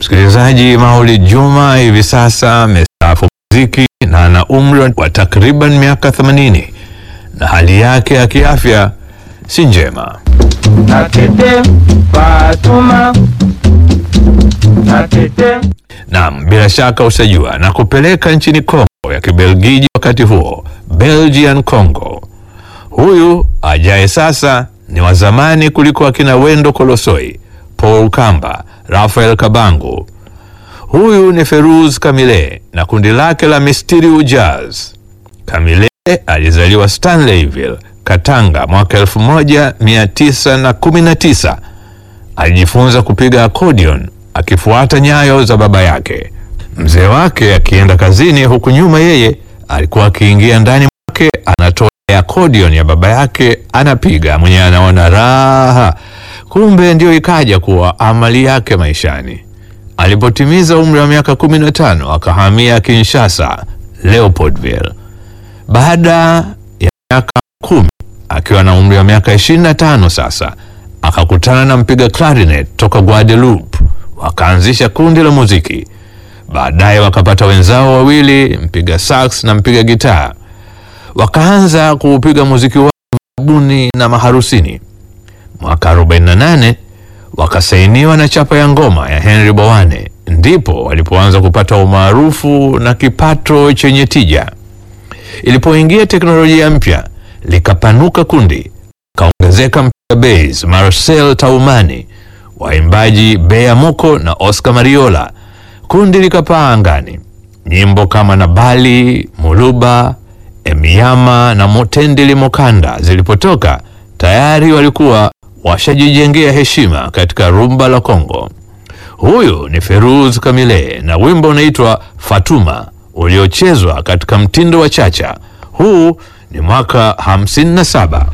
Msikilizaji, Maulid Juma hivi sasa amestaafu muziki na ana umri wa takriban miaka 80 na hali yake ya kiafya si njema. Natete Fatuma Natete Naam, bila shaka utajua na kupeleka nchini Kongo ya Kibelgiji wakati huo, Belgian Congo. Huyu ajaye sasa ni wa zamani kuliko akina Wendo Kolosoi, Paul Kamba, Rafael Kabangu. Huyu ni Feruz Kamile na kundi lake la Mysterious Jazz. Kamile alizaliwa Stanleyville, Katanga mwaka 1919. Alijifunza kupiga accordion akifuata nyayo za baba yake. Mzee wake akienda kazini, huku nyuma yeye alikuwa akiingia ndani mwake anatoa accordion ya baba yake anapiga, mwenyewe anaona raha. Kumbe ndio ikaja kuwa amali yake maishani. Alipotimiza umri wa miaka 15 akahamia Kinshasa, Leopoldville. Baada ya miaka kumi akiwa na umri wa miaka 25 sasa akakutana na mpiga clarinet toka Guadeloupe, wakaanzisha kundi la muziki. Baadaye wakapata wenzao wawili, mpiga sax na mpiga gitaa, wakaanza kuupiga muziki wao buni na maharusini. Mwaka 48 wakasainiwa na chapa ya ngoma ya Henry Bowane, ndipo walipoanza kupata umaarufu na kipato chenye tija. Ilipoingia teknolojia mpya, likapanuka kundi, kaongezeka mpiga bass Marcel Taumani, waimbaji Bea Moko na Oscar Mariola. Kundi likapaa angani. Nyimbo kama Nabali, Muluba, Emiyama na Motendeli Mokanda zilipotoka, tayari walikuwa washajijengea heshima katika rumba la Kongo. Huyu ni Feruz Kamile na wimbo unaitwa Fatuma uliochezwa katika mtindo wa chacha. Huu ni mwaka 57.